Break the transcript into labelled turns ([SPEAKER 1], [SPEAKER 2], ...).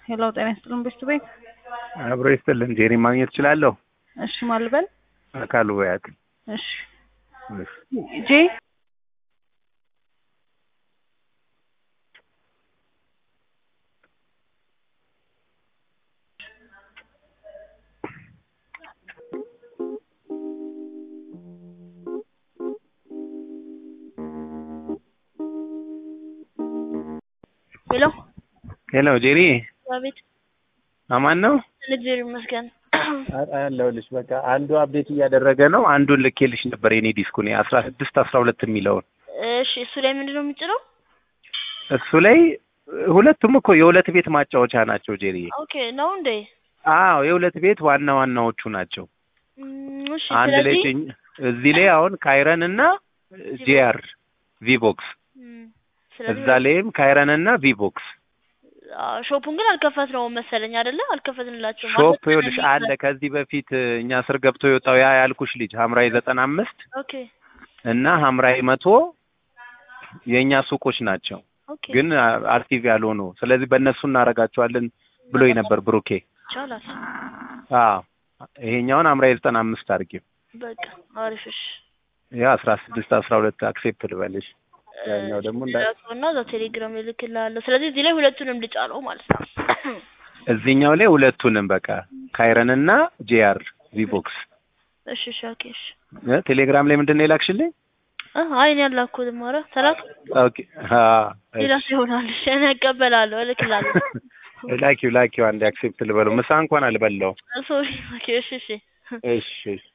[SPEAKER 1] ሄሎ ጤና ይስጥልን ቤስት ቤት
[SPEAKER 2] አብሮ ይስጥልን። ጄሪ ማግኘት እችላለሁ?
[SPEAKER 1] እሺ ማልበል
[SPEAKER 2] አካሉ በያት።
[SPEAKER 1] እሺ ጄ
[SPEAKER 3] ሄሎ
[SPEAKER 2] ሄሎ ጄሪ
[SPEAKER 3] አቤት።
[SPEAKER 2] አማን ነው
[SPEAKER 3] እግዚአብሔር ይመስገን።
[SPEAKER 2] አለሁልሽ። በቃ አንዱ አፕዴት እያደረገ ነው። አንዱን ልኬልሽ ነበር የኔ ዲስኩን አስራ ስድስት አስራ ሁለት የሚለውን
[SPEAKER 3] እሺ እሱ ላይ ምንድን ነው የምጭነው?
[SPEAKER 2] እሱ ላይ ሁለቱም እኮ የሁለት ቤት ማጫወቻ ናቸው ጄሪ።
[SPEAKER 3] ኦኬ ነው እንዴ?
[SPEAKER 2] አዎ የሁለት ቤት ዋና ዋናዎቹ ናቸው።
[SPEAKER 3] እም፣ እሺ
[SPEAKER 2] አንድ ላይ
[SPEAKER 3] ስለዚህ
[SPEAKER 2] ጭኝ- እዚህ ላይ አሁን ካይረን እና ጄአር ቪቦክስ
[SPEAKER 3] እም፣ ስለዚህ
[SPEAKER 2] እዛ ላይም ካይረን እና ቪቦክስ
[SPEAKER 3] አዎ፣ ሾፑን ግን አልከፈት ነው መሰለኝ አይደለ? አልከፈትንላቸውም።
[SPEAKER 2] ሾፕ
[SPEAKER 3] ማለት
[SPEAKER 2] ይኸውልሽ
[SPEAKER 3] ነው
[SPEAKER 2] አለ ከዚህ በፊት እኛ ስር ገብቶ የወጣው ያ ያልኩሽ ልጅ ሀምራዊ ዘጠና አምስት
[SPEAKER 3] ኦኬ
[SPEAKER 2] እና ሀምራዊ መቶ የእኛ ሱቆች ናቸው
[SPEAKER 3] ኦኬ
[SPEAKER 2] ግን አክቲቭ ያልሆኑ ስለዚህ በእነሱ እናደርጋቸዋለን ብሎኝ ነበር ብሩኬ
[SPEAKER 3] ይቻላል።
[SPEAKER 2] አዎ ይሄኛውን ሀምራዊ ዘጠና አምስት አድርጊው
[SPEAKER 3] በቃ አሪፍ እሺ።
[SPEAKER 2] ያ አስራ ስድስት አስራ ሁለት አክሴፕት ልበልሽ ያኛው ደግሞ እንዳ-
[SPEAKER 3] እና እዛ ቴሌግራም እልክልሃለሁ። ስለዚህ እዚህ ላይ ሁለቱንም ልጫነው ማለት ነው።
[SPEAKER 2] እዚህኛው ላይ ሁለቱንም በቃ ካይረን እና ጄአር ቪቦክስ
[SPEAKER 3] እሺ እሺ ኦኬ እሺ።
[SPEAKER 2] እ ቴሌግራም ላይ ምንድን ነው የላክሽልኝ
[SPEAKER 3] እ አይ እኔ አላኩትም። ኧረ ተላክ
[SPEAKER 2] ኦኬ አ
[SPEAKER 3] ሌላ ሰው ይሆናል። እሺ እኔ እቀበላለሁ፣ እልክልሃለሁ።
[SPEAKER 2] ላኪው ላኪው አንድ አክሴፕት ልበለው ምሳ እንኳን አልበላው
[SPEAKER 3] ሶሪ ኦኬ እሺ እሺ
[SPEAKER 2] እሺ እሺ